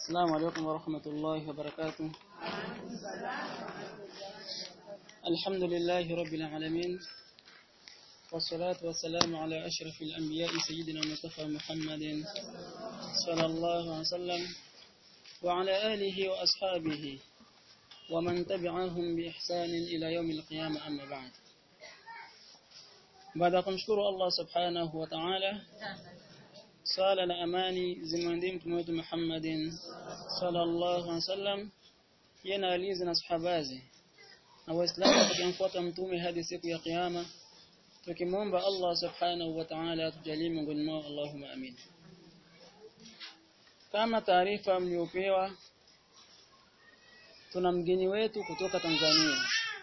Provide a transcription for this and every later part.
السلام عليكم ورحمة الله وبركاته الحمد لله رب العالمين والصلاة والسلام على أشرف الأنبياء سيدنا المصطفى محمد صلى الله عليه وسلم وعلى آله وأصحابه ومن تبعهم بإحسان إلى يوم القيامة أما بعد baada ya kumshukuru Allah subhanahu wa ta'ala sala na amani zimwendee mtume wetu Muhammadin sallallahu alaihi wasallam yana alizi na sahabazi na waislamu tukimfuata mtume hadi siku ya kiyama tukimwomba Allah subhanahu wa ta'ala atujalie miongoni mwao Allahumma amin kama taarifa mliopewa tuna mgeni wetu kutoka Tanzania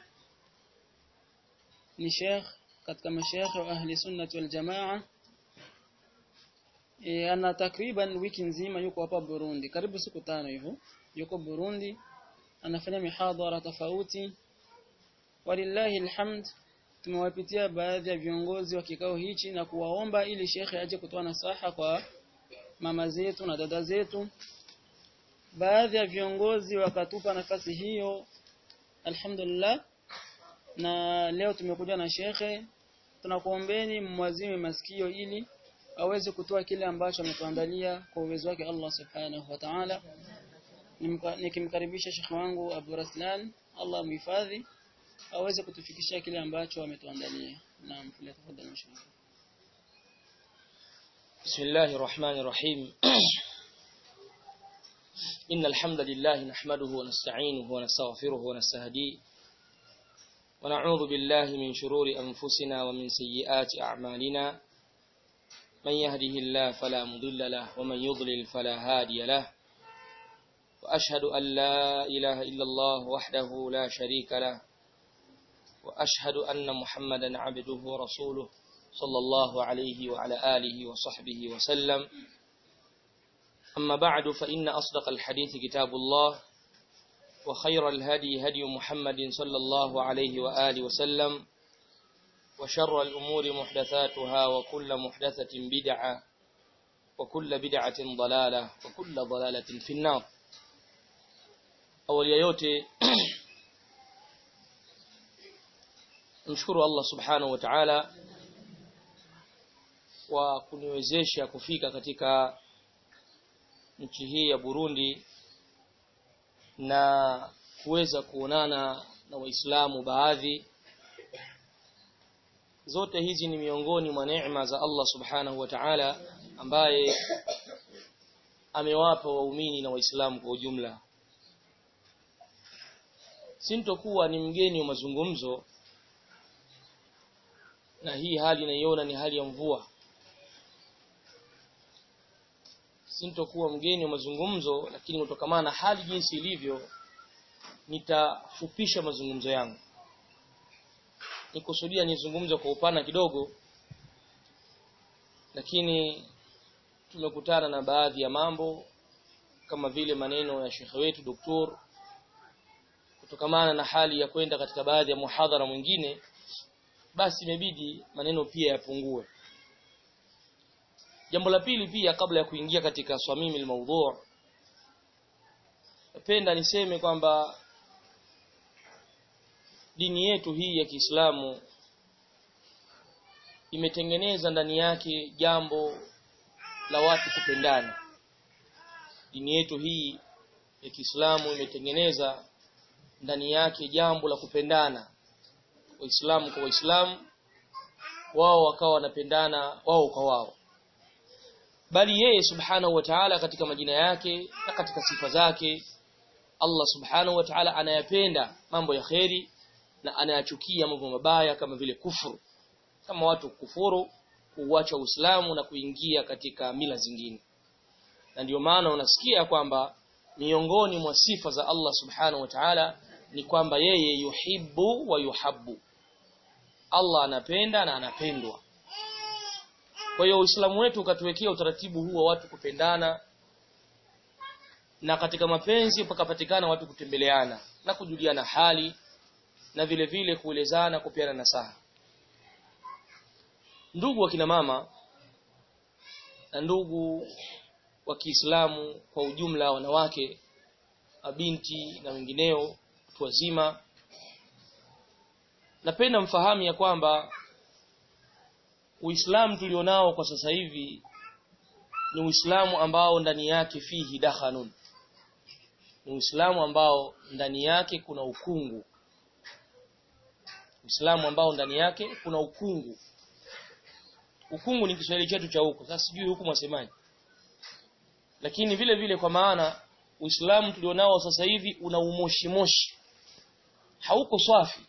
ni Sheikh katika mashayikh wa ahli sunnah wal jamaa e, ana takriban wiki nzima yuko hapa Burundi karibu siku tano hivyo yuko Burundi anafanya mihadhara tofauti walillahi alhamd tumewapitia baadhi ya viongozi wa kikao hichi na kuwaomba ili shekhe aje kutoa nasaha kwa mama zetu na dada zetu baadhi ya viongozi wakatupa nafasi hiyo alhamdulillah na leo tumekuja na shekhe tunakuombeni mwazime masikio ili aweze kutoa kile ambacho ametuandalia kwa uwezo wake Allah subhanahu wa ta'ala nikimkaribisha shekhe wangu Abu Raslan Allah muhifadhi aweze kutufikishia kile ambacho ametuandalia naam tafadhali mshukuru بسم الله الرحمن الرحيم إن الحمد لله نحمده ونستعينه ونستغفره ونستهديه ونعوذ بالله من شرور أنفسنا ومن سيئات أعمالنا من يهده الله فلا مضل له ومن يضلل فلا هادي له وأشهد أن لا إله إلا الله وحده لا شريك له وأشهد أن محمدا عبده ورسوله صلى الله عليه وعلى آله وصحبه وسلم أما بعد فإن أصدق الحديث كتاب الله وخير الهدي هدي محمد صلى الله عليه وآله وسلم وشر الأمور محدثاتها وكل محدثة بدعة وكل بدعة ضلالة وكل ضلالة في النار أول يوتي نشكر الله سبحانه وتعالى wa kuniwezesha kufika katika nchi hii ya Burundi na kuweza kuonana na waislamu baadhi zote hizi ni miongoni mwa neema za Allah subhanahu wa ta'ala ambaye amewapa waumini na waislamu kwa ujumla sintokuwa ni mgeni wa mazungumzo na hii hali naiona ni hali ya mvua sintokuwa mgeni wa mazungumzo lakini kutokamana na hali jinsi ilivyo nitafupisha mazungumzo yangu nikusudia nizungumze kwa upana kidogo lakini tumekutana na baadhi ya mambo kama vile maneno ya shekhe wetu doktor kutokamana na hali ya kwenda katika baadhi ya muhadhara mwingine basi imebidi maneno pia yapungue jambo la pili pia kabla ya kuingia katika swamimi almawdhu' napenda niseme kwamba dini yetu hii ya Kiislamu imetengeneza ndani yake jambo la watu kupendana dini yetu hii ya Kiislamu imetengeneza ndani yake jambo la kupendana waislamu kwa waislamu wao wakawa wanapendana wao kwa wao bali yeye subhanahu wa ta'ala katika majina yake na katika sifa zake Allah subhanahu wa ta'ala anayapenda mambo ya kheri na anayachukia mambo mabaya kama vile kufuru kama watu kufuru kuuacha Uislamu na kuingia katika mila zingine na ndio maana unasikia kwamba miongoni mwa sifa za Allah subhanahu wa ta'ala ni kwamba yeye yuhibbu wa yuhabbu Allah anapenda na anapendwa kwa hiyo Uislamu wetu ukatuwekea utaratibu huu wa watu kupendana na katika mapenzi pakapatikana watu kutembeleana na kujuliana hali na vile vile kuelezana kupeana nasaha ndugu wa kina mama na ndugu wa Kiislamu kwa ujumla wanawake mabinti na wengineo watu wazima napenda mfahamu ya kwamba Uislamu tulionao kwa sasa hivi ni Uislamu ambao ndani yake fihi dakhanun ni Uislamu ambao ndani yake kuna ukungu Uislamu ambao ndani yake kuna ukungu ukungu ni Kiswahili chetu cha huko sasa sijui huku mwasemaje lakini vile vile kwa maana Uislamu tulionao sasa hivi una umoshi moshi hauko safi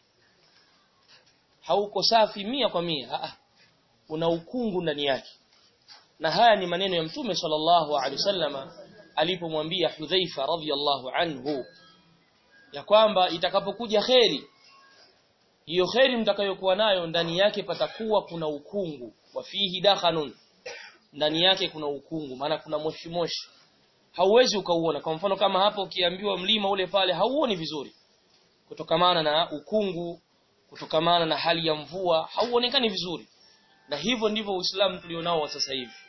hauko safi mia kwa mia Aa, una ukungu ndani yake na haya ni maneno ya mtume sallallahu alaihi wasallama alipomwambia Hudhaifa radhiyallahu anhu ya kwamba itakapokuja kheri hiyo kheri mtakayokuwa nayo ndani yake patakuwa kuna ukungu wa fihi dakhanun ndani yake kuna ukungu maana kuna moshi moshi hauwezi ukauona kwa mfano kama hapo ukiambiwa mlima ule pale hauoni vizuri kutokamana na ukungu kutokamana na hali ya mvua hauonekani vizuri na hivyo ndivyo Uislamu tulionao wa sasa hivi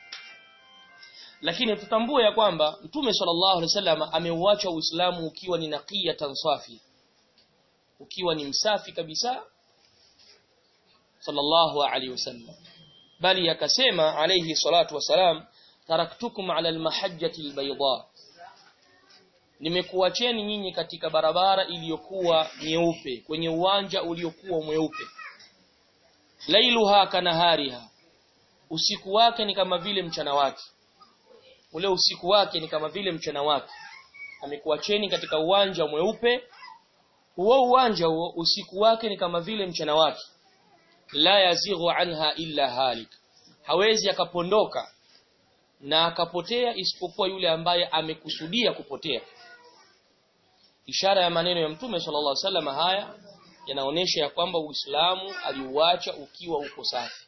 lakini tutambue ya kwamba Mtume sallallahu alaihi wasallam ameuacha Uislamu ukiwa ni naqiya tansafi ukiwa ni msafi kabisa sallallahu alaihi wasallam bali akasema alayhi salatu wasalam taraktukum ala almahajjati albayda nimekuacheni nyinyi katika barabara iliyokuwa nyeupe kwenye uwanja uliokuwa mweupe lailuha kanahariha usiku wake ni kama vile mchana wake ule usiku wake ni kama vile mchana wake amekuacheni katika uwanja mweupe huo uwanja huo usiku wake ni kama vile mchana wake la yazighu anha illa halik hawezi akapondoka na akapotea isipokuwa yule ambaye amekusudia kupotea ishara ya maneno ya mtume sallallahu alaihi wasallam haya yanaonesha ya kwamba Uislamu aliuacha ukiwa uko safi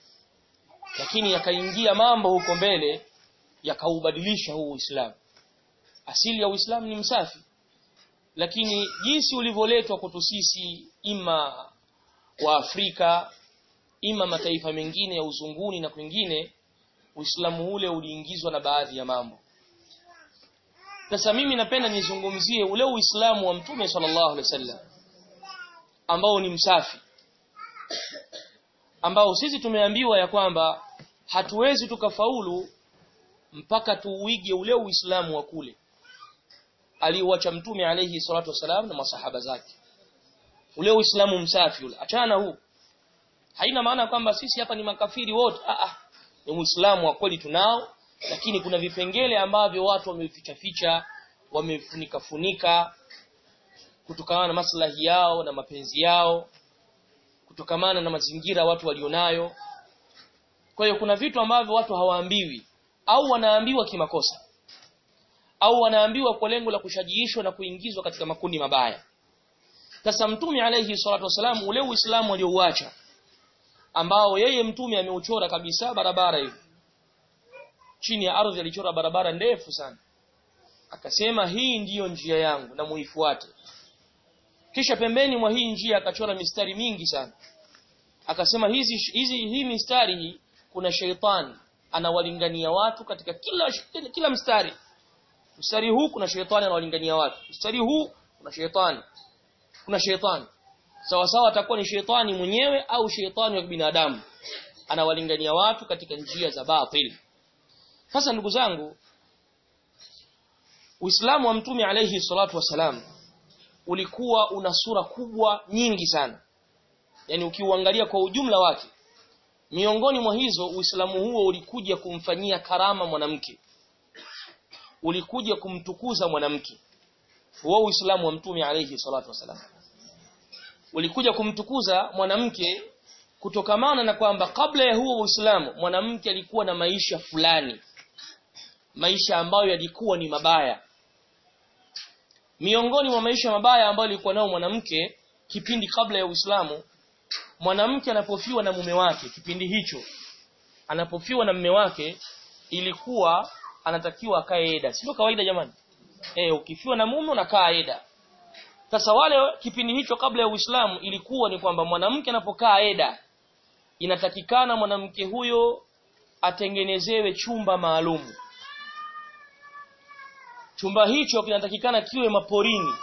lakini yakaingia mambo huko mbele yakaubadilisha huu Uislamu asili ya Uislamu ni msafi lakini jinsi ulivyoletwa kwetu sisi ima wa Afrika ima mataifa mengine ya uzunguni na kwingine Uislamu ule uliingizwa na baadhi ya mambo sasa mimi napenda nizungumzie ule Uislamu wa Mtume sallallahu alaihi wasallam ambao ni msafi ambao sisi tumeambiwa ya kwamba hatuwezi tukafaulu mpaka tuuige ule Uislamu wa kule aliuacha Mtume alayhi salatu wasalam na masahaba zake ule Uislamu msafi ule achana huu haina maana kwamba sisi hapa ni makafiri wote ah ah ni Uislamu wa kweli tunao lakini kuna vipengele ambavyo watu wameficha ficha wamefunika funika kutokana na maslahi yao na mapenzi yao kutokamana na mazingira watu walionayo kwa hiyo kuna vitu ambavyo watu hawaambiwi au wanaambiwa kimakosa au wanaambiwa kwa lengo la kushajiishwa na kuingizwa katika makundi mabaya sasa mtume alayhi salatu wasalam ule uislamu aliouacha ambao yeye mtume ameuchora kabisa barabara hivi chini ya ardhi alichora barabara ndefu sana akasema hii ndiyo njia yangu na muifuate kisha pembeni mwa hii njia akachora mistari mingi sana akasema hizi hizi hii mistari hii kuna sheitani anawalingania watu katika kila kila mstari mstari huu kuna sheitani anawalingania watu mstari huu kuna sheitani kuna sheitani sawa sawa atakuwa ni sheitani mwenyewe au sheitani wa binadamu anawalingania watu katika njia za batil sasa ndugu zangu Uislamu wa Mtume alayhi salatu wasalam ulikuwa una sura kubwa nyingi sana yani ukiuangalia kwa ujumla wake miongoni mwa hizo Uislamu huo ulikuja kumfanyia karama mwanamke ulikuja kumtukuza mwanamke huo Uislamu wa Mtume alayhi salatu wasalam ulikuja kumtukuza mwanamke kutokamana na kwamba kabla ya huo Uislamu mwanamke alikuwa na maisha fulani maisha ambayo yalikuwa ni mabaya miongoni mwa maisha mabaya ambayo alikuwa nao mwanamke kipindi kabla ya Uislamu mwanamke anapofiwa na mume wake kipindi hicho anapofiwa na mume wake ilikuwa anatakiwa akae eda sio kawaida jamani eh ukifiwa na mume unakaa eda sasa wale kipindi hicho kabla ya Uislamu ilikuwa ni kwamba mwanamke anapokaa eda inatakikana mwanamke huyo atengenezewe chumba maalumu chumba hicho kinatakikana kiwe maporini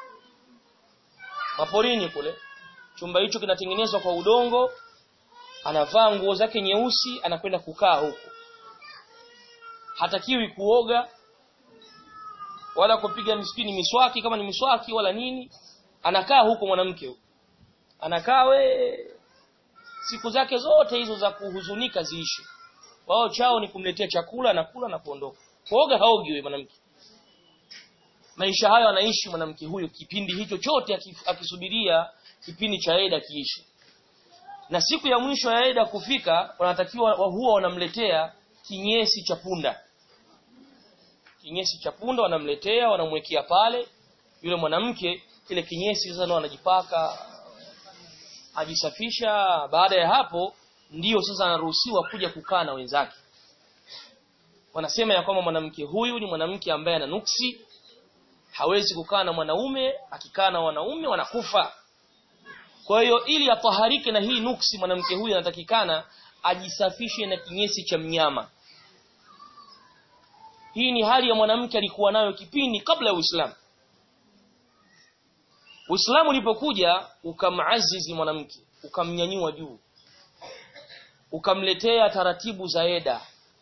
maporini kule chumba hicho kinatengenezwa kwa udongo anavaa nguo zake nyeusi anakwenda kukaa huko hatakiwi kuoga wala kupiga mispini miswaki kama ni miswaki wala nini anakaa huko mwanamke huko anakaa we siku zake zote hizo za kuhuzunika ziishe wao chao ni kumletea chakula na kula na kuondoka kuoga haogi wewe mwanamke maisha hayo anaishi mwanamke huyo kipindi hicho chote akisubiria kipindi cha Eda kiishi na siku ya mwisho ya Eda kufika wanatakiwa huwa wanamletea kinyesi cha punda kinyesi cha punda wanamletea wanamwekea pale yule mwanamke kile kinyesi sasa ndo anajipaka ajisafisha baada ya hapo ndiyo sasa anaruhusiwa kuja kukaa na wenzake wanasema ya kwamba mwanamke huyu ni mwanamke ambaye ana nuksi hawezi kukaa na mwanaume akikaa na wanaume wanakufa kwa hiyo ili ataharike na hii nuksi mwanamke huyu anatakikana ajisafishe na kinyesi cha mnyama hii ni hali ya mwanamke alikuwa nayo kipindi kabla ya Uislamu Uislamu ulipokuja ukamazizi mwanamke ukamnyanyua juu ukamletea taratibu za eda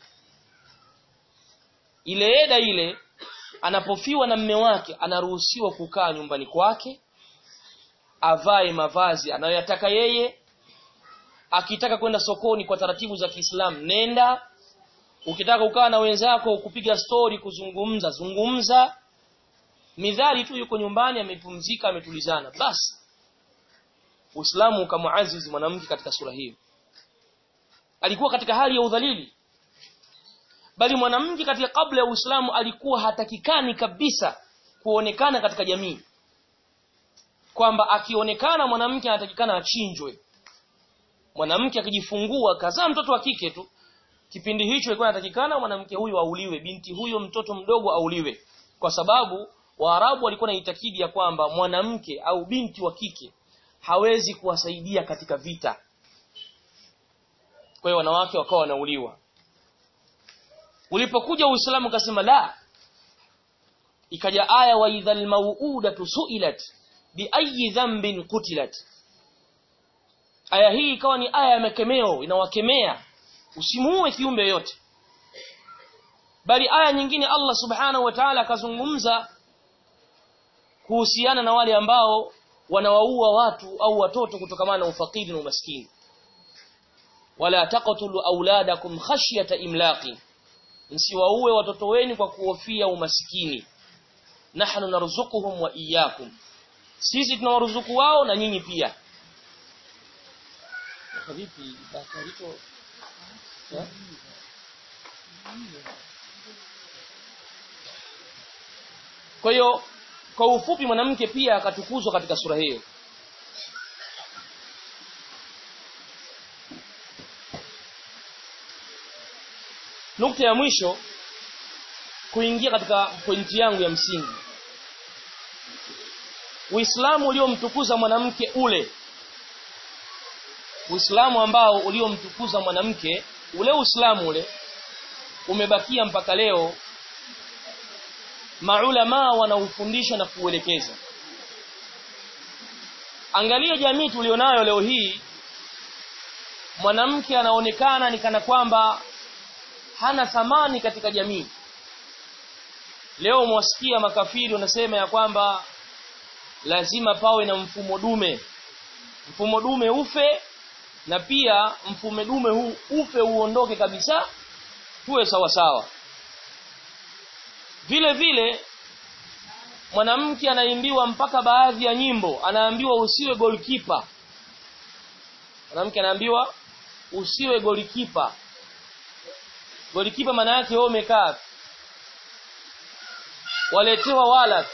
ile eda ile anapofiwa na mme wake anaruhusiwa kukaa nyumbani kwake avae mavazi anayoyataka yeye akitaka kwenda sokoni kwa taratibu za Kiislamu nenda ukitaka kukaa na wenzako kupiga stori kuzungumza zungumza midhali tu yuko nyumbani amepumzika ametulizana basi Uislamu ukamuazizi mwanamke katika sura hiyo alikuwa katika hali ya udhalili bali mwanamke katika kabla ya Uislamu alikuwa hatakikani kabisa kuonekana katika jamii kwamba akionekana mwanamke anatakikana achinjwe mwanamke akijifungua kazaa mtoto wa kike tu kipindi hicho ilikuwa inatakikana mwanamke huyu auliwe binti huyo mtoto mdogo auliwe kwa sababu Waarabu walikuwa na itakidi ya kwamba mwanamke au binti wa kike hawezi kuwasaidia katika vita kwa hiyo wanawake wakawa wanauliwa ulipokuja Uislamu kasema la ikaja aya wa idhal mauudatu suilat bi ayi dhanbin qutilat aya hii ikawa ni aya ya makemeo inawakemea usimuue kiumbe yote bali aya nyingine Allah subhanahu wa ta'ala akazungumza kuhusiana na wale ambao wanawaua watu au watoto kutokamana na ufakiri na umaskini wala taqtulu auladakum khashyata imlaqi msiwaue watoto wenu kwa kuhofia umaskini nahnu narzuquhum wa iyyakum sisi tunawaruzuku wao na nyinyi pia vipi bakarito kwa hiyo kwa ufupi mwanamke pia akatukuzwa katika sura hiyo nukta ya mwisho kuingia katika pointi yangu ya msingi Uislamu uliomtukuza mwanamke ule Uislamu ambao uliomtukuza mwanamke ule Uislamu ule umebakia mpaka leo maulama wanaufundisha na kuelekeza angalia jamii tulionayo leo hii mwanamke anaonekana ni kana kwamba hana thamani katika jamii leo mwasikia makafiri wanasema ya kwamba lazima pawe na mfumo dume mfumo dume ufe na pia mfumo dume huu ufe uondoke kabisa tuwe sawa sawa vile vile mwanamke anaimbiwa mpaka baadhi ya nyimbo anaambiwa usiwe goalkeeper mwanamke anaambiwa usiwe goalkeeper goalkeeper maana yake wewe umekaa waletewa wala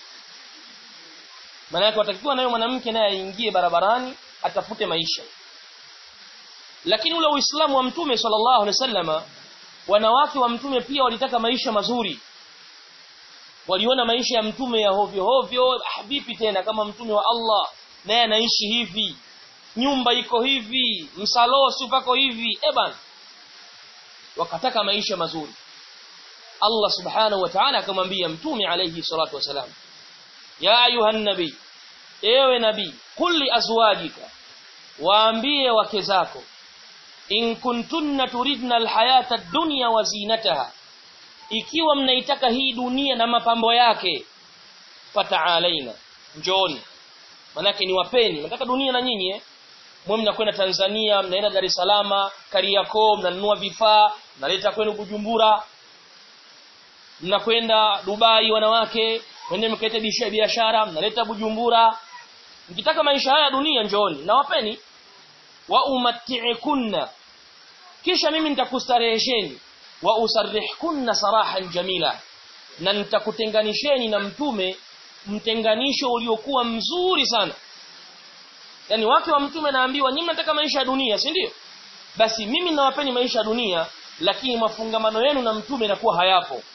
maana yake watakiwa nayo mwanamke naye aingie barabarani atafute maisha lakini ule uislamu wa mtume sallallahu alaihi wasallama wanawake wa mtume pia walitaka maisha mazuri waliona maisha ya mtume ya hovyo hovyo vipi tena kama mtume wa Allah naye anaishi hivi nyumba iko hivi msalosi pako hivi eban wakataka maisha mazuri Allah subhanahu wa ta'ala akamwambia mtume alayhi salatu wasalam ya ayuhan nabi ewe nabii kulli azwajika waambie wake zako in kuntunna turidna alhayata ad-dunya wa zinataha ikiwa mnaitaka hii dunia na mapambo yake fata'alaina njooni manake ni wapeni mnataka dunia na nyinyi eh mwe mnakwenda Tanzania mnaenda Dar es Salaam Kariakoo mnanunua vifaa mnaleta kwenu Bujumbura mnakwenda Dubai wanawake mwende mkaite biashara mnaleta Bujumbura mkitaka maisha haya dunia njooni na wapeni wa umatti'kunna kisha mimi nitakustarehesheni wa usarrihkunna sarahan jamila na nitakutenganisheni na mtume mtenganisho uliokuwa mzuri sana yani wake wa mtume naambiwa nyinyi mnataka maisha ya dunia si ndio basi mimi nawapeni maisha ya dunia lakini mafungamano yenu na mtume inakuwa hayapo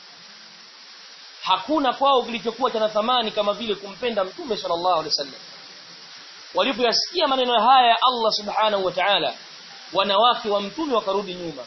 hakuna kwao kilichokuwa cha thamani kama vile kumpenda mtume sallallahu alaihi wasallam walipoyasikia maneno haya ya Allah subhanahu wa ta'ala wanawake wa mtume wakarudi nyuma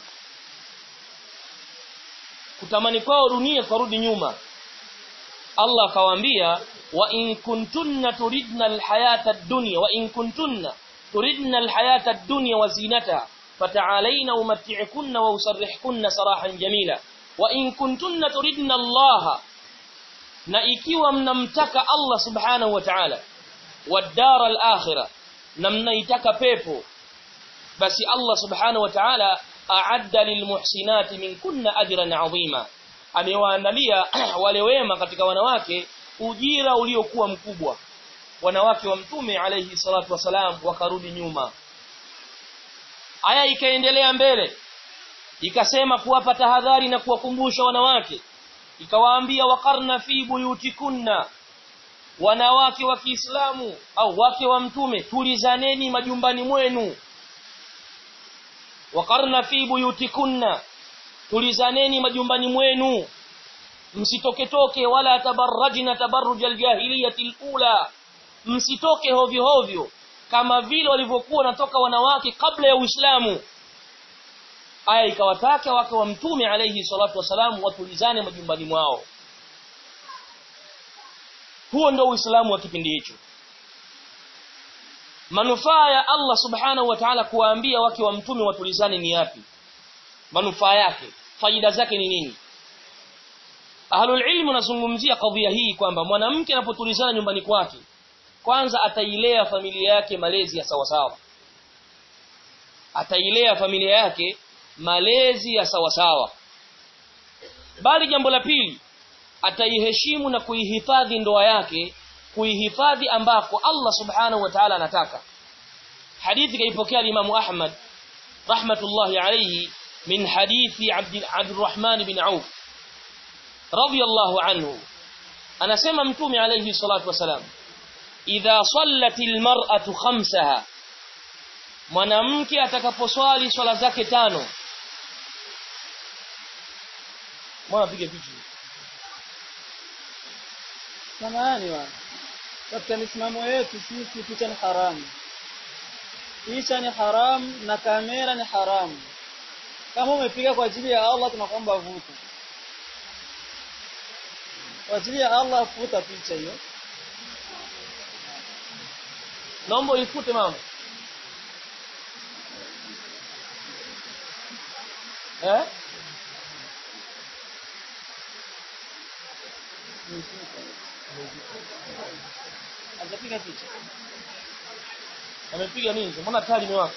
kutamani kwao dunia karudi nyuma Allah akawaambia wa in kuntunna turidna alhayata ad-dunya wa in kuntunna turidna alhayata ad-dunya wa zinataha fata'alayna umatti'kunna wa usarrihkunna sarahan jamila wa in kuntunna turidna Allah na ikiwa mnamtaka Allah subhanahu wa ta'ala wad-dara al-akhirah na mnaitaka pepo basi Allah subhanahu wa ta'ala a'adda lilmuhsinati minkunna ajran 'azima amewaandalia wale wema katika wanawake ujira uliokuwa mkubwa wanawake wa mtume alayhi salatu wasalam wakarudi nyuma aya ikaendelea mbele ikasema kuwapa tahadhari na kuwakumbusha wanawake ikawaambia waqarna fi buyutikunna wanawake wa Kiislamu au wake wa mtume tulizaneni majumbani mwenu waqarna fi buyutikunna tulizaneni majumbani mwenu msitoke toke wala tabarrajna tabarruj aljahiliyati alula msitoke hovyo hovyo kama vile walivyokuwa natoka wanawake kabla ya Uislamu aya ikawataka wake wa mtume alayhi salatu wasalam watulizane majumbani mwao huo ndio Uislamu wa kipindi hicho manufaa ya Allah subhanahu wa ta'ala kuwaambia wake wa mtume watulizane ni yapi manufaa yake faida zake ni nini ahlul ilmu nazungumzia kadhia hii kwamba mwanamke anapotulizana nyumbani kwake kwanza atailea familia yake malezi ya sawasawa atailea familia yake malezi ya sawasawa bali jambo la pili ataiheshimu na kuihifadhi ndoa yake kuihifadhi ambako Allah subhanahu wa ta'ala anataka hadithi kaipokea Imam Ahmad rahmatullahi alayhi min hadithi Abd Abdurrahman bin Auf radiyallahu anhu anasema mtume alayhi salatu wasalam idha sallatil mar'atu khamsaha mwanamke atakaposwali swala zake tano mwana piga picha samahani bwana katika misimamo yetu sisi picha ni haramu picha ni haramu na kamera ni haramu kama umepiga kwa ajili ya Allah tunakuomba vuta kwa ajili ya Allah futa picha hiyo naomba ifute mama eh hajapiga picha amepiga nini mbona tali imewaka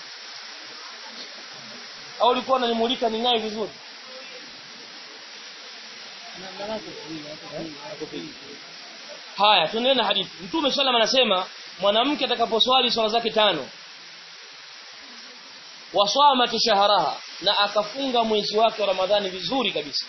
au ulikuwa unanimulika ninaye vizuri na na kupiga haya tuendelee na hadithi mtume sallam anasema mwanamke atakaposwali swala zake tano waswama shahraha na akafunga mwezi wake wa ramadhani vizuri kabisa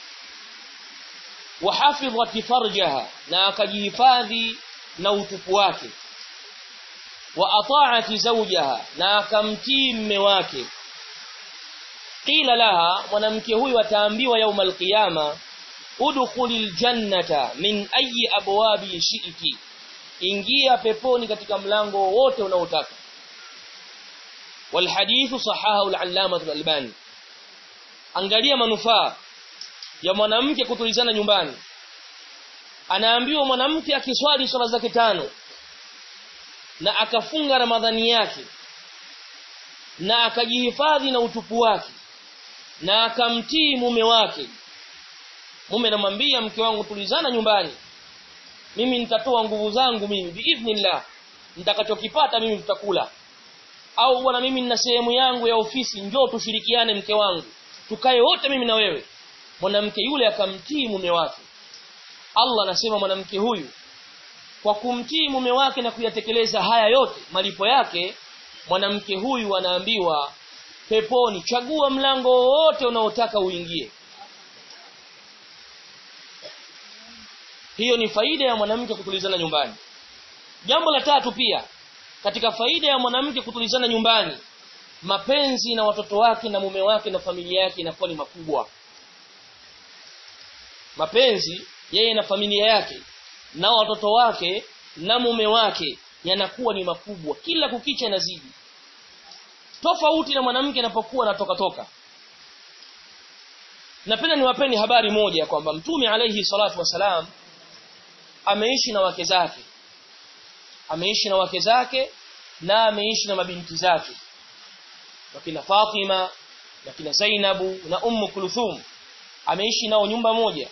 wahafidhat farjaha na akajihifadhi na utupu wake wa ata'at zawjaha na akamtii mme wake qila laha mwanamke huyu ataambiwa yaum alqiyama udkhulil jannata min ayi abwabi shi'ti ingia peponi katika mlango wote unaotaka والحديث صححه العلامه الالباني angalia manufaa ya mwanamke kutulizana nyumbani anaambiwa mwanamke akiswali swala zake tano na akafunga ramadhani yake na akajihifadhi na utupu wake na akamtii mume wake mume anamwambia mke wangu tulizana nyumbani mimi nitatoa nguvu zangu mimi biidhnillah nitakachokipata mimi tutakula au bwana mimi nina sehemu yangu ya ofisi njoo tushirikiane mke wangu tukae wote mimi na wewe mwanamke yule akamtii mume wake Allah anasema mwanamke huyu kwa kumtii mume wake na kuyatekeleza haya yote malipo yake mwanamke huyu anaambiwa peponi chagua mlango wowote unaotaka uingie hiyo ni faida ya mwanamke kutulizana nyumbani jambo la tatu pia katika faida ya mwanamke kutulizana nyumbani mapenzi na watoto wake na mume wake na familia yake inakuwa ni makubwa mapenzi yeye na familia yake na watoto wake na mume wake yanakuwa ni makubwa kila kukicha yanazidi tofauti na mwanamke anapokuwa anatoka toka napenda niwapeni habari moja kwamba mtume alayhi salatu wasalam ameishi na wake zake ameishi na wake zake na ameishi na mabinti zake wakina Fatima na kina Zainabu na Ummu Kulthum ameishi nao nyumba moja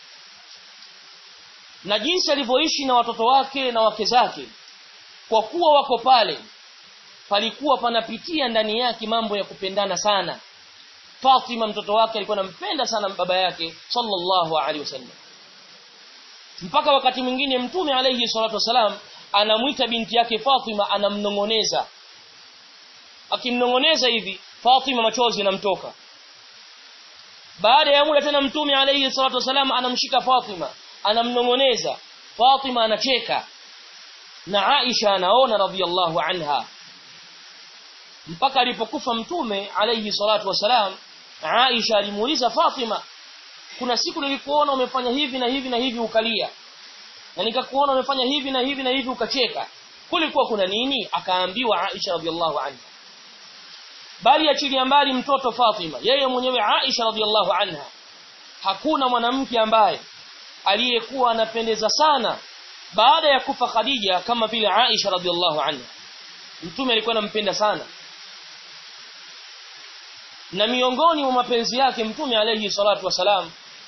na jinsi alivyoishi na watoto wake na wake zake kwa kuwa wako pale palikuwa panapitia ndani yake mambo ya kupendana sana Fatima mtoto wake alikuwa anampenda sana baba yake sallallahu alaihi wasallam mpaka wakati mwingine mtume alayhi salatu wasalam anamwita binti yake Fatima anamnongoneza akimnongoneza hivi Fatima machozi yanamtoka baada ya muda tena mtume alayhi salatu wasalam anamshika Fatima anamnongoneza Fatima anacheka na Aisha anaona radhiallahu anha mpaka alipokufa mtume alayhi salatu wasalam Aisha alimuuliza Fatima kuna siku nilikuona umefanya hivi na hivi na hivi ukalia na nikakuona umefanya hivi na hivi na hivi ukacheka kulikuwa kuna nini akaambiwa Aisha radhiallahu anha bali achilia mbali mtoto Fatima yeye mwenyewe Aisha radhiallahu anha hakuna mwanamke ambaye aliyekuwa anapendeza sana baada ya kufa Khadija kama vile Aisha radhiallahu anha mtume alikuwa anampenda sana na miongoni mwa mapenzi yake mtume alayhi salatu wasalam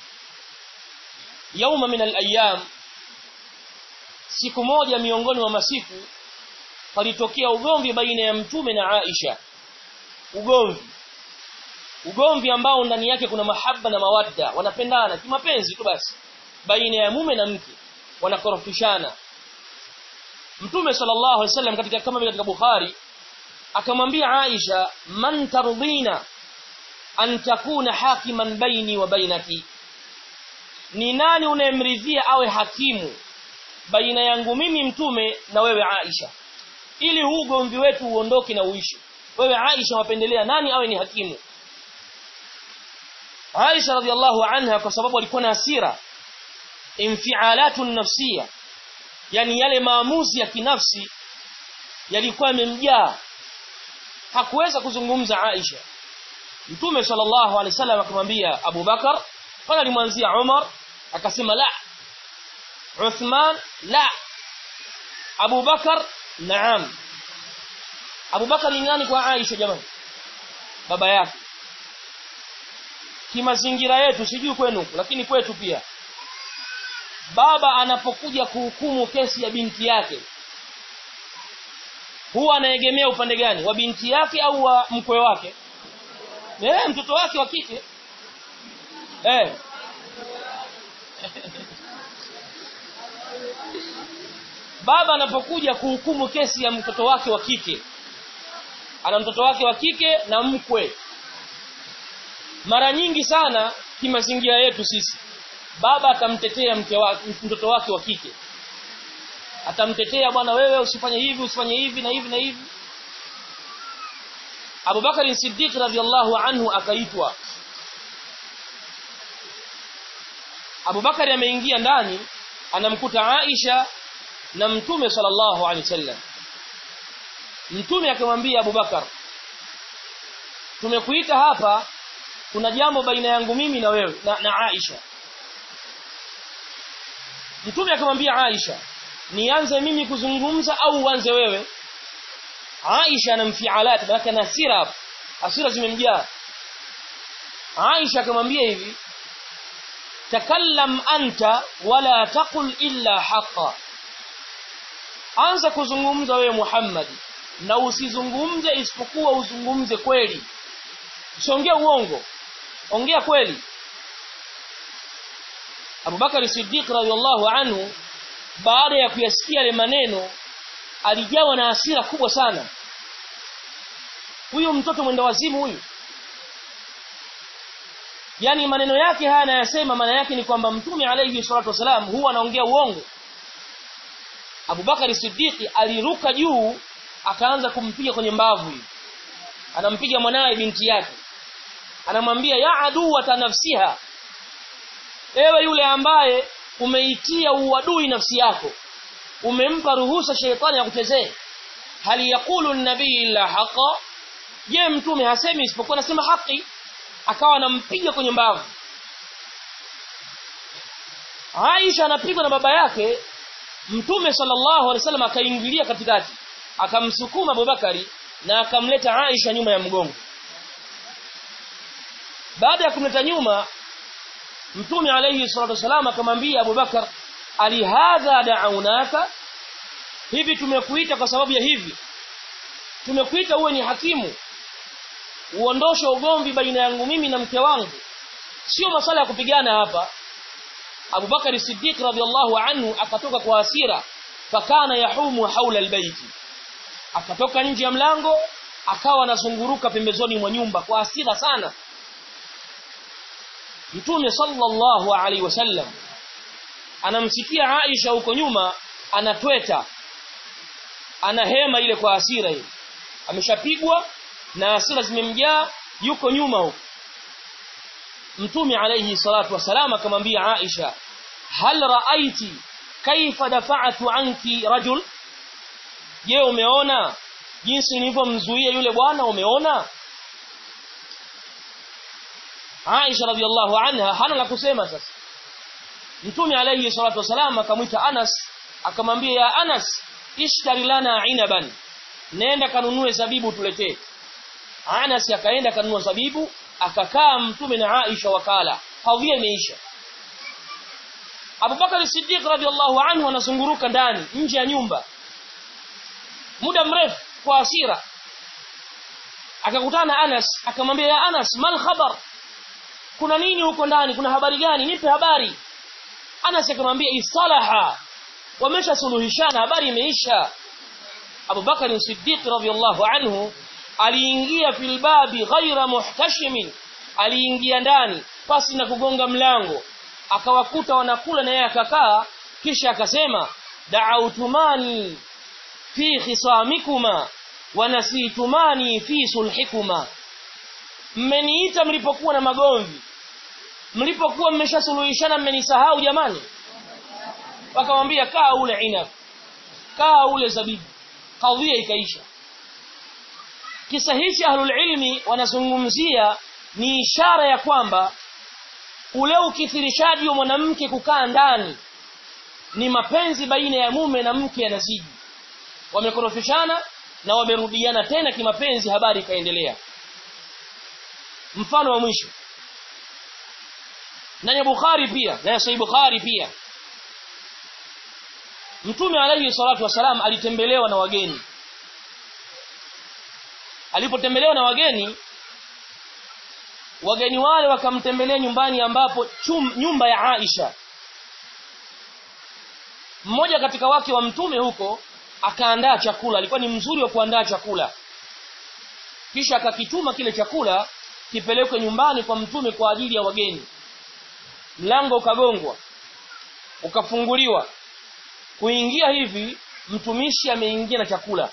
yauma min al-ayyam siku moja miongoni mwa masiku palitokea ugomvi baina ya mtume na Aisha ugomvi ugomvi ambao ndani yake kuna mahaba na mawadda wanapendana kimapenzi tu basi baina ya mume na mke wanakorofishana mtume sallallahu alaihi wasallam katika kama vile katika Bukhari akamwambia Aisha man tardina an takuna hakiman baini wa bainaki ni nani unayemridhia awe hakimu baina yangu mimi mtume na wewe Aisha ili huu ugomvi wetu uondoke na uishi wewe Aisha wapendelea nani awe ni hakimu Aisha radhiallahu anha kwa sababu alikuwa na hasira infialatu nafsia yani yale maamuzi ya kinafsi yalikuwa yamemjaa hakuweza kuzungumza Aisha Mtume sallallahu alaihi wasallam akamwambia Abu Bakar pale alimwanzia Umar akasema la Uthman la Abu Bakar naam Abu Bakar ni nani kwa Aisha jamani baba yake kimazingira yetu sijui kwenu lakini kwetu pia baba anapokuja kuhukumu kesi ya binti yake huwa anaegemea upande gani wa binti yake au wa mkwe wake eh mtoto wake wa kike eh baba anapokuja kuhukumu kesi ya mtoto wake wa kike ana mtoto wake wa kike na mkwe mara nyingi sana kimazingira yetu sisi baba atamtetea mke wake mtoto wake wa kike atamtetea bwana wewe usifanye hivi usifanye hivi na hivi na hivi Abu Bakar Siddiq radhiallahu anhu akaitwa Abu Bakar ameingia ndani anamkuta Aisha na Mtume sallallahu alaihi wasallam Mtume akamwambia Abu Bakar tumekuita hapa kuna jambo baina yangu mimi na wewe na, na Aisha Mtume akamwambia Aisha nianze mimi kuzungumza au uanze wewe Aisha ana mfialat maana ana hasira hasira zimemjaa Aisha akamwambia hivi takallam anta wala taqul illa haqa anza kuzungumza wewe Muhammad na usizungumze isipokuwa uzungumze kweli usiongee uongo ongea kweli Abu Bakar Siddiq radhiallahu anhu baada ya kuyasikia yale maneno alijawa na hasira kubwa sana huyu mtoto mwenda wazimu huyu yani maneno yake haya anayasema maana yake ni kwamba mtume alayhi salatu wasalam huwa anaongea uongo Abu Bakar Siddiq aliruka juu akaanza kumpiga kwenye mbavu hivi anampiga mwanawe binti yake anamwambia ya aduwa nafsiha ewe yule ambaye umeitia uadui nafsi yako umempa ruhusa sheitani akuchezee hali yakulu nabii illa haqa je mtume hasemi isipokuwa anasema haki akawa anampiga kwenye mbavu Aisha anapigwa na baba yake Mtume sallallahu alaihi wasallam akaingilia katikati akamsukuma Abubakari na akamleta Aisha nyuma ya mgongo baada ya kumleta nyuma Mtume alayhi salatu wasallam akamwambia Abubakar ali hadha da'aunaka hivi tumekuita kwa sababu ya hivi tumekuita uwe ni hakimu uondoshe ugomvi baina yangu mimi na mke wangu sio masala ya kupigana hapa Abu Bakari Siddiq radhiallahu anhu akatoka kwa hasira fakana yahumu haula albayti akatoka nje ya mlango akawa anazunguruka pembezoni mwa nyumba kwa hasira sana Mtume sallallahu alaihi wasallam anamsikia Aisha huko nyuma anatweta anahema ile kwa hasira ile ameshapigwa na hasira zimemjaa yuko nyuma huko Mtume alayhi salatu wasalam akamwambia Aisha hal raaiti kaifa dafa'tu anki rajul je umeona jinsi nilivyomzuia yule bwana umeona Aisha radhiallahu anha hana la kusema sasa Mtume alayhi salatu wasalam akamwita Anas akamwambia ya Anas ishtari lana inaban nenda kanunue zabibu tuletee Anas akaenda kanunua zabibu akakaa mtume na Aisha wakala kadhia imeisha Abu Bakar Siddiq radhiallahu anhu anazunguruka ndani nje ya nyumba muda mrefu kwa hasira akakutana Anas akamwambia ya Anas mal khabar kuna nini huko ndani kuna habari gani nipe habari Anas akamwambia istalaha wameshasuluhishana habari imeisha Abu Bakar Siddiq radhiallahu anhu aliingia fil babi ghaira muhtashimin aliingia ndani pasi na kugonga mlango akawakuta wanakula na yeye akakaa kisha akasema da'autumani fi khisamikuma wa nasitumani fi sulhikuma mmeniita mlipokuwa na magomvi mlipokuwa mmeshasuluhishana mmenisahau jamani wakamwambia kaa ule inab kaa ule zabibu kadhia ikaisha kisa hichi ahlul ilmi wanazungumzia ni ishara ya kwamba ule ukithirishaji wa mwanamke kukaa ndani ni mapenzi baina ya mume na mke yanazidi wamekorofishana na wamerudiana tena kimapenzi habari ikaendelea mfano wa mwisho na Bukhari pia na Sahih Bukhari pia Mtume alayhi salatu wasalam alitembelewa na wageni alipotembelewa na wageni wageni wale wakamtembelea nyumbani ambapo chum, nyumba ya Aisha mmoja katika wake wa mtume huko akaandaa chakula alikuwa ni mzuri wa kuandaa chakula kisha akakituma kile chakula kipelekwe nyumbani kwa mtume kwa ajili ya wageni mlango ukagongwa ukafunguliwa kuingia hivi mtumishi ameingia na chakula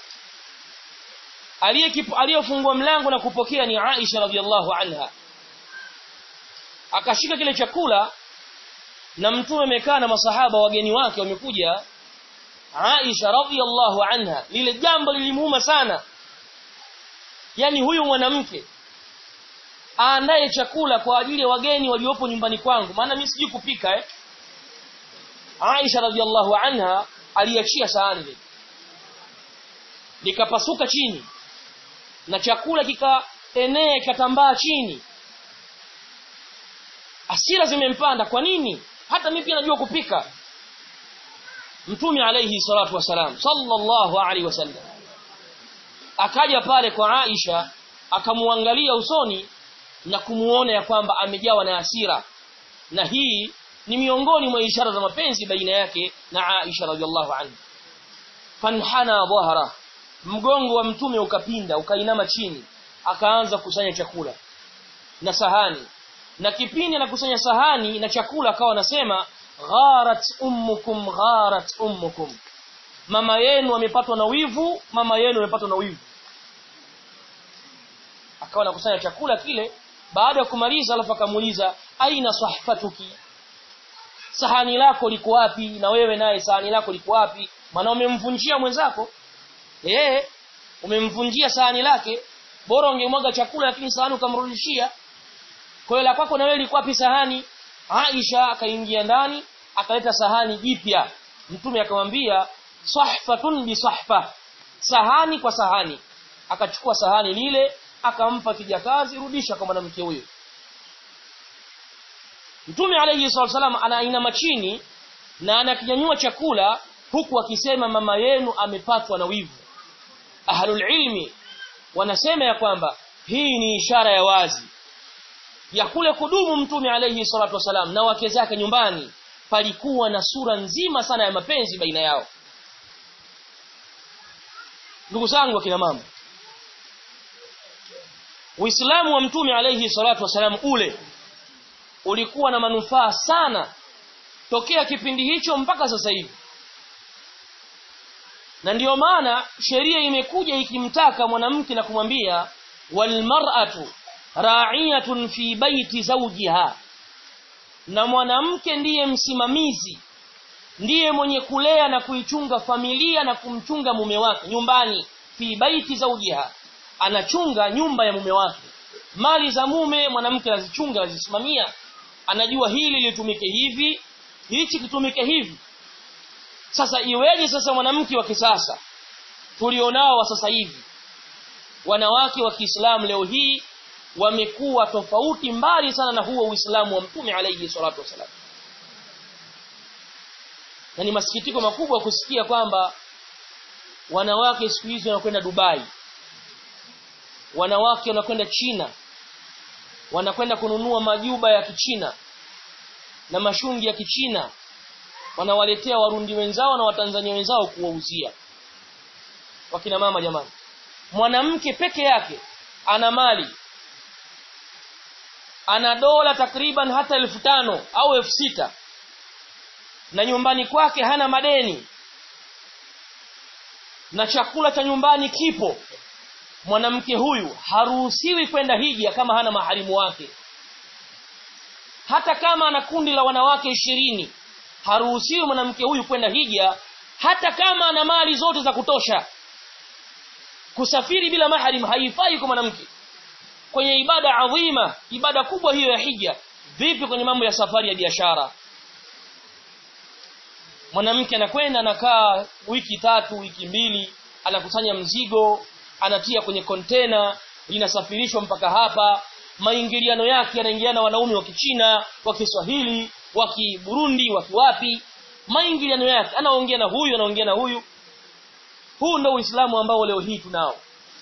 aliyefungua mlango na kupokea ni Aisha radhiallahu anha akashika kile chakula na mtume amekaa na masahaba wageni wake wamekuja Aisha radhiallahu anha lile jambo lilimuuma sana yani huyu mwanamke aandae chakula kwa ajili ya wageni waliopo nyumbani kwangu maana mimi sijui kupika eh Aisha radhiallahu anha aliachia sahani ile likapasuka chini na chakula kikaenea kikatambaa chini asira zimempanda kwa nini hata mimi pia najua kupika mtume alayhi salatu wasalam sallallahu alaihi wasallam akaja pale kwa Aisha akamuangalia usoni na kumuona ya kwamba amejawa na hasira na hii ni miongoni mwa ishara za mapenzi baina yake na Aisha radhiallahu anha fanhana dhahara mgongo wa mtume ukapinda ukainama chini akaanza kukusanya chakula na sahani na kipindi anakusanya sahani na chakula akawa anasema gharat ummukum gharat ummukum mama yenu amepatwa na wivu mama yenu amepatwa na wivu akawa anakusanya chakula kile baada ya kumaliza alafu akamuuliza aina sahfatuki sahani lako liko wapi na wewe naye sahani lako liko wapi maana umemvunjia mwenzako eh umemvunjia sahani lake bora ungemwaga chakula lakini sahani ukamrudishia kwa hiyo la kwako na wewe liko wapi sahani Aisha akaingia ndani akaleta sahani jipya mtume akamwambia sahfatun bi sahfa sahani kwa sahani akachukua sahani lile akampa kijakazi rudisha kwa mwanamke huyo Mtume alayhi wasallam anainama chini na anakinyanyua chakula huku akisema mama yenu amepatwa na wivu. Ahlul ilmi wanasema ya kwamba hii ni ishara ya wazi ya kule kudumu Mtume alayhi salatu wasallam na wake zake nyumbani palikuwa na sura nzima sana ya mapenzi baina yao. Ndugu zangu akina mama Uislamu wa Mtume alayhi salatu wasallam ule ulikuwa na manufaa sana tokea kipindi hicho mpaka sasa hivi na ndiyo maana sheria imekuja ikimtaka mwanamke na kumwambia walmar'atu ra'iyatun fi baiti zawjiha na mwanamke ndiye msimamizi ndiye mwenye kulea na kuichunga familia na kumchunga mume wake nyumbani fi baiti zawjiha anachunga nyumba ya mume wake mali za mume mwanamke anazichunga anazisimamia anajua hili litumike hivi hichi kitumike hivi sasa iweje sasa mwanamke wa kisasa tulionao wa sasa hivi wanawake wa Kiislamu leo hii wamekuwa tofauti mbali sana na huo Uislamu wa Mtume alayhi salatu wasalam na ni masikitiko makubwa kusikia kwamba wanawake siku hizi wanakwenda Dubai wanawake wanakwenda China wanakwenda kununua majuba ya kichina na mashungi ya kichina wanawaletea warundi wenzao na watanzania wenzao kuwauzia wakina mama jamani mwanamke peke yake ana mali ana dola takriban hata elfu tano au elfu sita na nyumbani kwake hana madeni na chakula cha nyumbani kipo mwanamke huyu haruhusiwi kwenda hija kama hana maharimu wake hata kama ana kundi la wanawake ishirini haruhusiwi mwanamke huyu kwenda hija hata kama ana mali zote za kutosha kusafiri bila mahrim haifai kwa mwanamke kwenye ibada adhima ibada kubwa hiyo ya hija vipi kwenye mambo ya safari ya biashara mwanamke anakwenda anakaa wiki tatu wiki mbili anakusanya mzigo anatia kwenye kontena linasafirishwa mpaka hapa maingiliano yake yanaingiliana wanaume wa Kichina wa Kiswahili wa Kiburundi wa kiwapi maingiliano yake anaongea na huyu anaongea na huyu huu ndio Uislamu ambao leo hii tunao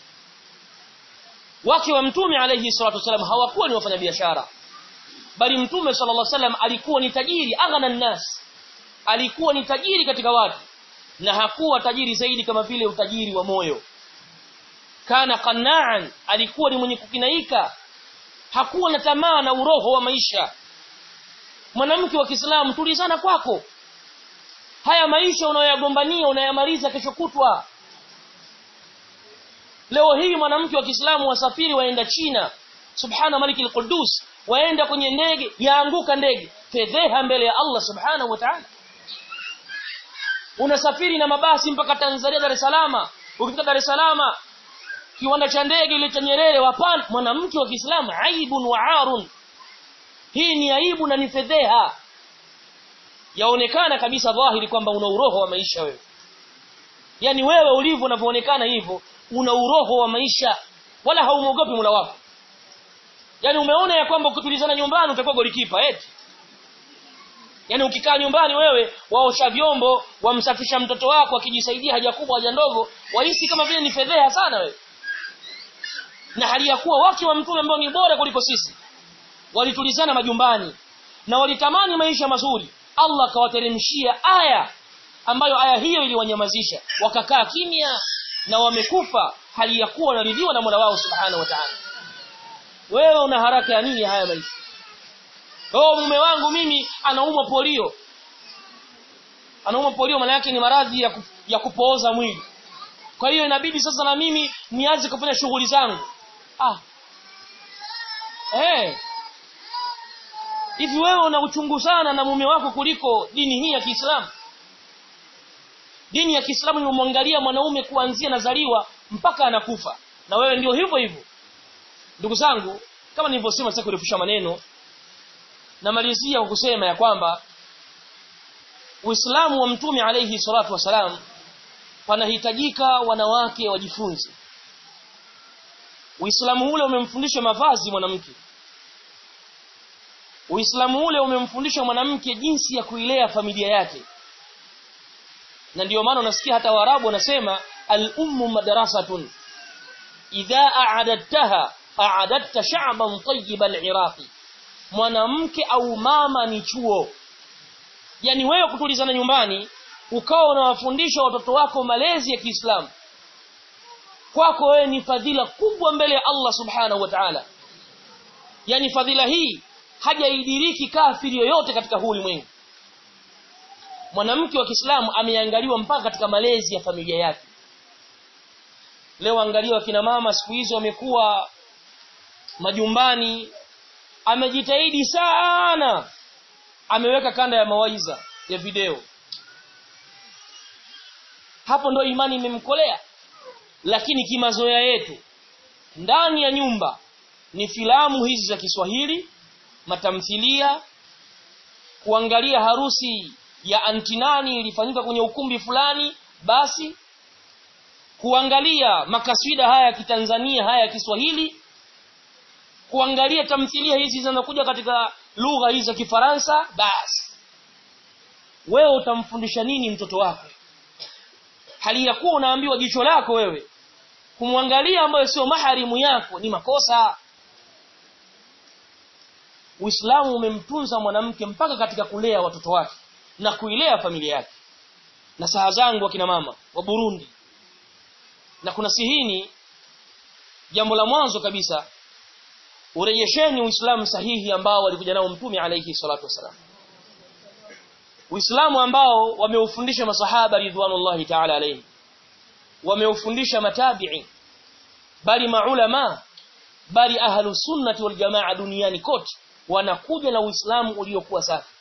wake wa mtume alayhi salatu wasallam hawakuwa ni wafanyabiashara bali mtume sallallahu alaihi wasallam alikuwa ni tajiri aghna nas alikuwa ni tajiri katika watu na hakuwa tajiri zaidi kama vile utajiri wa moyo kana qanna'an alikuwa ni mwenye kukinaika hakuwa na tamaa na uroho wa maisha mwanamke wa Kiislamu tulizana kwako haya maisha unayoyagombania unayamaliza kesho kutwa leo hii mwanamke wa Kiislamu wasafiri waenda China subhana malikil qudus waenda kwenye ndege yaanguka ndege fedheha mbele ya Allah subhanahu wa ta'ala unasafiri na mabasi mpaka Tanzania Dar es Salaam ukifika Dar es Salaam kiwanda cha ndege ile cha Nyerere wapana mwanamke wa Kiislamu aibun wa arun hii ni aibu na ni fedheha yaonekana kabisa dhahiri kwamba una uroho wa maisha wewe yani wewe ulivyo unavyoonekana hivyo una uroho wa maisha wala haumuogopi mula wako yani umeona ya kwamba ukitulizana nyumbani utakuwa golikipa eti yani ukikaa nyumbani wewe waosha vyombo wamsafisha mtoto wako akijisaidia haja kubwa haja ndogo wahisi kama vile ni fedheha sana wewe na hali ya kuwa wake wa mtume ambao ni bora kuliko sisi walitulizana majumbani na walitamani maisha mazuri Allah akawateremshia aya ambayo aya hiyo iliwanyamazisha wakakaa kimya na wamekufa hali ya kuwa wanaridhiwa na Mola wao subhanahu wa ta'ala wewe una haraka ya nini haya maisha oh mume wangu mimi anaumwa polio anaumwa polio maana yake ni maradhi ya, ku, ya kupooza mwili kwa hiyo inabidi sasa na mimi nianze kufanya shughuli zangu ah eh hivi wewe una uchungu sana na mume wako kuliko dini hii ya Kiislamu dini ya Kiislamu imemwangalia mwanaume kuanzia nazaliwa mpaka anakufa na wewe ndio hivyo hivyo ndugu zangu kama nilivyosema sasa kurefusha maneno namalizia kwa kusema ya kwamba Uislamu wa Mtume alayhi salatu wasalam panahitajika wanawake wajifunze Uislamu ule umemfundisha mavazi mwanamke Uislamu ule umemfundisha mwanamke jinsi ya kuilea familia yake na ndiyo maana unasikia hata Waarabu wanasema al-ummu madrasatun idha a'adadtaha a'adadta sha'ban tayyib al-iraqi mwanamke au mama ni chuo yani wewe kutulizana nyumbani ukawa unawafundisha watoto wako malezi ya Kiislamu kwako wewe ni fadhila kubwa mbele ya Allah subhanahu wa ta'ala yani fadhila hii hajaidiriki kafiri yoyote katika huu ulimwengu mwanamke wa Kiislamu ameangaliwa mpaka katika malezi ya familia yake leo angaliwa kina mama siku hizo wamekuwa majumbani amejitahidi sana ameweka kanda ya mawaiza ya video hapo ndo imani imemkolea lakini kimazoea yetu ndani ya nyumba ni filamu hizi za Kiswahili matamthilia kuangalia harusi ya antinani ilifanyika kwenye ukumbi fulani basi kuangalia makaswida haya ya kitanzania haya ya Kiswahili kuangalia tamthilia hizi zinazokuja katika lugha hizi za Kifaransa basi wewe utamfundisha nini mtoto wako hali ya kuwa unaambiwa jicho lako wewe kumwangalia ambayo sio maharimu yako ni makosa Uislamu umemtunza mwanamke mpaka katika kulea watoto wake na kuilea familia yake na saha zangu akina mama wa Burundi na kuna sihini jambo la mwanzo kabisa urejesheni uislamu sahihi ambao walikuja nao mtume alayhi salatu wasalam uislamu ambao wameufundisha masahaba ridwanullahi ta'ala alayhi wameufundisha matabi'i bali maulama bali ahlu sunnati wal jamaa duniani kote wanakuja na uislamu uliokuwa safi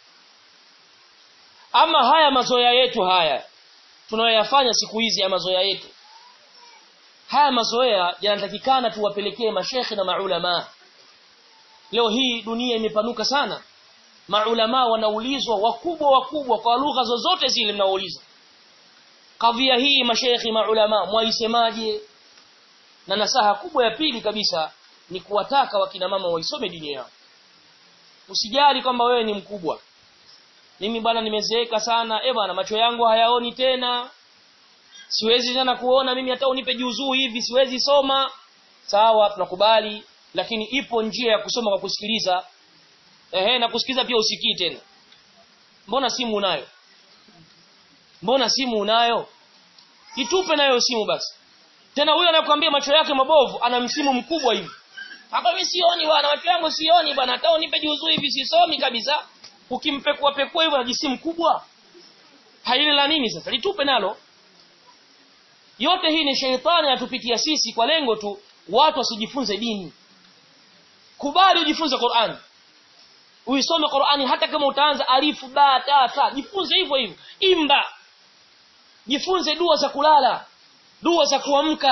ama haya mazoea yetu haya tunayoyafanya siku hizi ya mazoea yetu haya mazoea yanatakikana tuwapelekee mashekhe na maulama leo hii dunia imepanuka sana maulama wanaulizwa wakubwa wakubwa kwa lugha zozote zile mnaoulizwa kadhia hii mashekhi maulama mwaisemaje na nasaha kubwa ya pili kabisa ni kuwataka wakina mama waisome dini yao usijali kwamba wewe ni mkubwa mimi bwana nimezeeka sana eh bwana macho yangu hayaoni tena siwezi tena kuona mimi hata unipe juzuu hivi siwezi soma sawa tunakubali lakini ipo njia ya kusoma kwa kusikiliza ehe na kusikiliza pia usikii tena mbona simu unayo mbona simu unayo itupe nayo simu basi tena huyo anakuambia macho yake mabovu ana msimu mkubwa hivi hapa mimi sioni bwana macho yangu sioni bwana hata unipe juzuu hivi sisomi kabisa ukimpekua pekua hivyo ajisimu kubwa haile la nini sasa litupe nalo yote hii ni sheitani atupitia sisi kwa lengo tu watu wasijifunze dini kubali ujifunze Qur'an uisome Qur'ani hata kama utaanza alifu ba ta ta jifunze hivyo hivyo imba jifunze dua za kulala dua za kuamka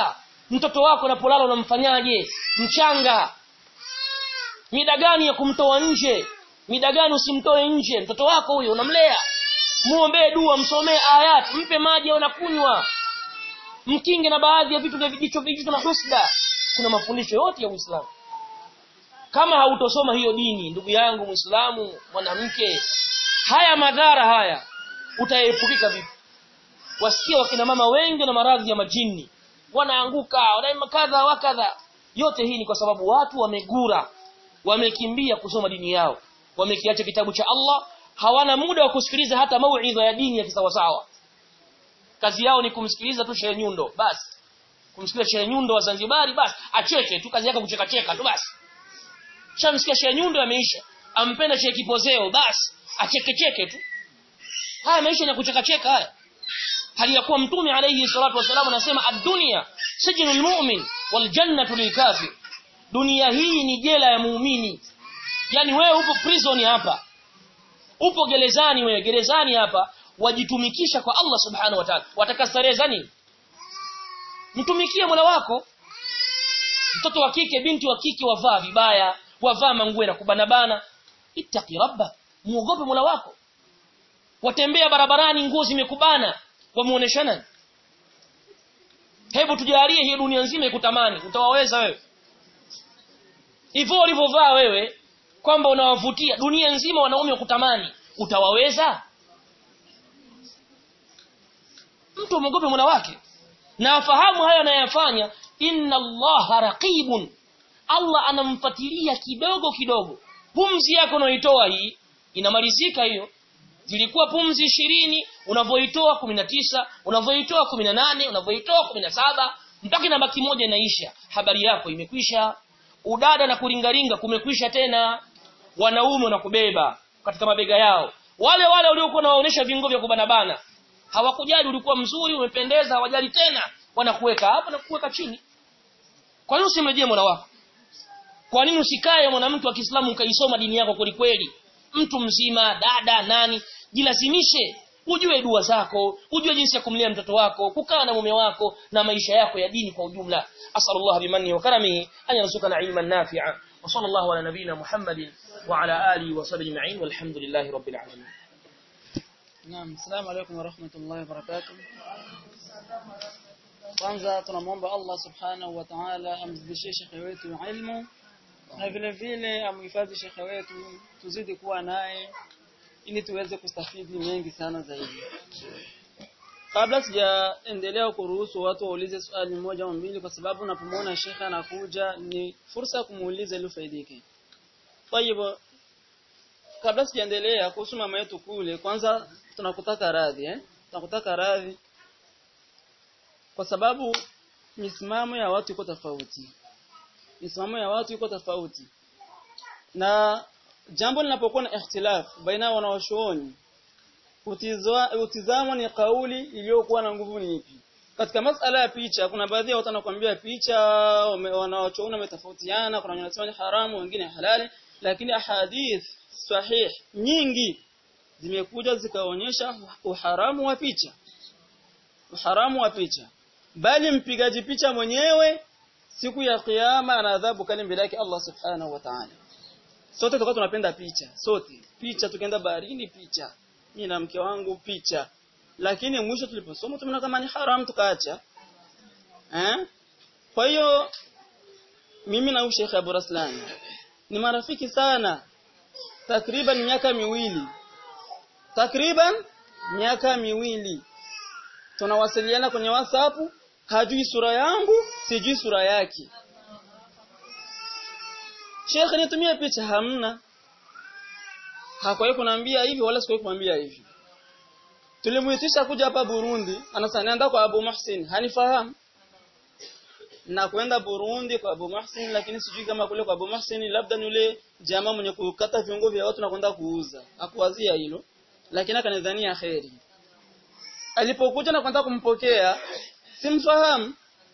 mtoto wako unapolala unamfanyaje mchanga mida gani ya kumtoa nje mida gani usimtoe nje mtoto wako huyo unamlea muombee dua msomee ayat mpe maji anakunywa mkinge na baadhi ya vitu vya vijicho vijicho na husda kuna mafundisho yote ya Uislamu kama hautosoma hiyo dini ndugu yangu Muislamu mwanamke haya madhara haya utaepukika vipi wasikia wakina mama wengi na maradhi ya majini wanaanguka wanaima kadha wa kadha yote hii ni kwa sababu watu wamegura wamekimbia kusoma dini yao wamekiacha kitabu cha Allah hawana muda wa kusikiliza hata mauidha ya dini ya kisawasawa kazi yao ni kumsikiliza tu Shehe Nyundo basi kumsikiliza Shehe Nyundo wa Zanzibari basi acheke tu kazi yake kucheka cheka tu basi shamsikia Shehe Nyundo ameisha ampenda Shehe Kipozeo basi acheke cheke tu haya maisha ni kucheka cheka haya hali ya kuwa mtume alayhi salatu wasallam anasema ad-dunya sijnul mu'min wal jannatu lil kafir dunia hii ni jela ya muumini yani wewe upo prison hapa upo gerezani wewe gerezani hapa wajitumikisha kwa Allah subhanahu wa ta'ala wataka starehe za nini mtumikie Mola wako mtoto wa kike binti wa kike wavaa vibaya wavaa manguo na kubanabana ittaqi rabba muogope Mola wako watembea barabarani nguo zimekubana wamuoneshana hebu tujalie hii dunia nzima ikutamani utawaweza wewe hivyo ulivyovaa wewe kwamba unawavutia dunia nzima wanaume wakutamani utawaweza mtu mwogope Mola wake na afahamu hayo anayofanya inna allaha raqibun Allah anamfuatilia kidogo kidogo pumzi yako unaoitoa hii inamalizika hiyo zilikuwa pumzi ishirini unavyoitoa 19 unavyoitoa 18 unavyoitoa 17 mpaka inabaki moja inaisha habari yako imekwisha udada na kuringaringa kumekwisha tena wanaume wanakubeba katika mabega yao wale wale waliokuwa nawaonesha vingo vya kubanabana hawakujali ulikuwa mzuri umependeza hawajali tena wanakuweka hapa na kuweka chini kwa nini usimrejee Mola wako kwa nini usikae mwanamke wa Kiislamu ukaisoma dini yako kweli kweli mtu mzima dada nani jilazimishe ujue dua zako ujue jinsi ya kumlea mtoto wako kukaa na mume wako na maisha yako ya dini kwa ujumla asallallahu bimanni wa karamihi an yarzuqana ilman nafi'a wa sallallahu ala nabiyyina muhammadin wa ala alihi wa sahbihi ajma'in walhamdulillahi rabbil alamin Naam, assalamu alaykum wa rahmatullahi wa barakatuh. Kwanza tunamwomba Allah subhanahu wa ta'ala amzidishie shekhe wetu ilmu na vile vile amhifadhi shekhe wetu tuzidi kuwa naye ili tuweze kustafidi mengi sana zaidi. Kabla sijaendelea kuruhusu watu waulize swali moja au mbili kwa sababu napomwona shekhe anakuja ni fursa ya kumuuliza ili ufaidike. Kwa hivyo kabla sijaendelea kuhusu mama yetu kule kwanza tunakutaka radhi eh tunakutaka radhi kwa sababu misimamo ya watu iko tofauti misimamo ya watu iko tofauti na jambo linapokuwa na ikhtilaf baina wanaoshuoni utizamo ni kauli iliyokuwa na nguvu ni ipi katika masala ya picha kuna baadhi ya watu wanakuambia picha wanaochuoni wametofautiana kuna wanasema ni haramu wengine halali lakini ahadith sahih nyingi zimekuja zikaonyesha uharamu wa picha uharamu wa picha bali mpigaji picha mwenyewe siku ya kiyama ana adhabu kali mbele yake Allah subhanahu wa ta'ala sote tulikuwa tunapenda picha sote picha tukaenda baharini picha mimi na mke wangu picha lakini mwisho tuliposoma tumeona kama ni haram tukaacha eh kwa hiyo mimi na Sheikh Abu Raslan ni marafiki sana takriban miaka miwili takriban miaka miwili tunawasiliana kwenye WhatsApp hajui sura yangu sijui sura yake Sheikh nitumie picha hamna hakuwahi kuniambia hivi wala sikuwahi kumwambia hivi tulimuitisha kuja hapa Burundi anasema naenda kwa Abu Muhsin hanifahamu na kwenda Burundi kwa Abu Muhsin lakini sijui kama kule kwa Abu Muhsin labda ni yule jamaa mwenye kukata viungo vya watu na kwenda kuuza hakuwazia hilo lakini akanidhania kheri alipokuja na kwenda kumpokea simfahamu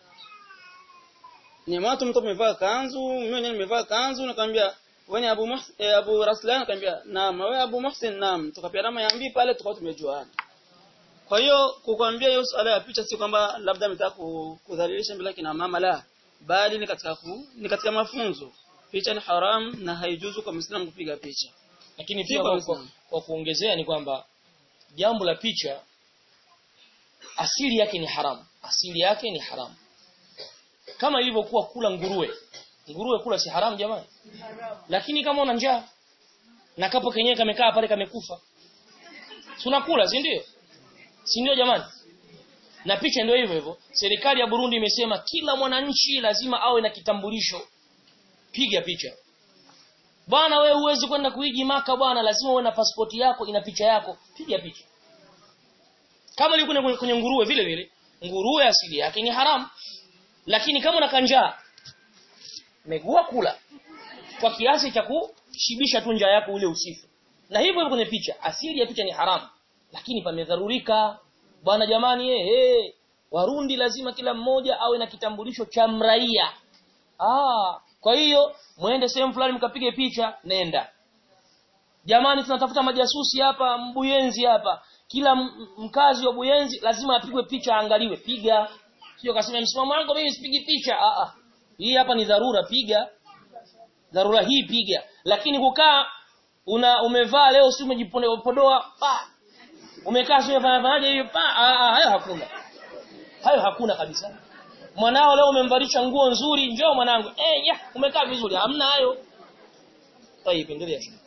ni watu mtu amevaa kanzu mimi mwenyewe nimevaa kanzu nikamwambia wewe Abu Muhsin eh, Abu Raslan nikamwambia naam wewe Abu Muhsin naam tukapeana mayambi pale tukao tumejuana kwa hiyo kukwambia hiyo swala ya picha si kwamba labda ametaka kudhalilisha mbele kina mama la bali ni katika ku, ni katika mafunzo picha ni haram na haijuzu kwa Muislamu kupiga picha lakini Si pia kwa kwa, kwa, Uislamu. kwa kuongezea ni kwamba jambo la picha asili yake ni haramu asili yake ni haramu kama ilivyokuwa kula nguruwe nguruwe kula si haramu jamani lakini kama una njaa na kapo kenyewe kamekaa pale kamekufa si unakula si ndio si ndio jamani na picha ndio hivyo hivyo serikali ya Burundi imesema kila mwananchi lazima awe na kitambulisho piga picha bwana wewe huwezi kwenda kuiji maka bwana lazima uwe na pasipoti yako ina picha yako piga picha kama ilikuwa kwenye, kwenye nguruwe vile vile nguruwe asili yake ni haramu lakini kama una kanjaa megua kula kwa kiasi cha kushibisha tu njaa yako ule usifu na hivyo hivyo kwenye picha asili ya picha ni haramu lakini pamedharurika bwana jamani eh hey, warundi lazima kila mmoja awe na kitambulisho cha mraia ah kwa hiyo muende sehemu fulani mkapige picha nenda jamani tunatafuta majasusi hapa mbuyenzi hapa kila m- mkazi wa buyenzi lazima apigwe picha aangaliwe piga sio kasema msimamo wangu mimi sipigi picha ah ah hii hapa ni dharura piga dharura hii piga lakini kukaa una umevaa leo si umejipodoa pa umekaa sio fanya fanyaje hiyo pa ah, ah, hayo hakuna hayo hakuna kabisa mwanao leo umemvalisha nguo nzuri njoo mwanangu eh ya umekaa vizuri hamna hayo tayeb endelea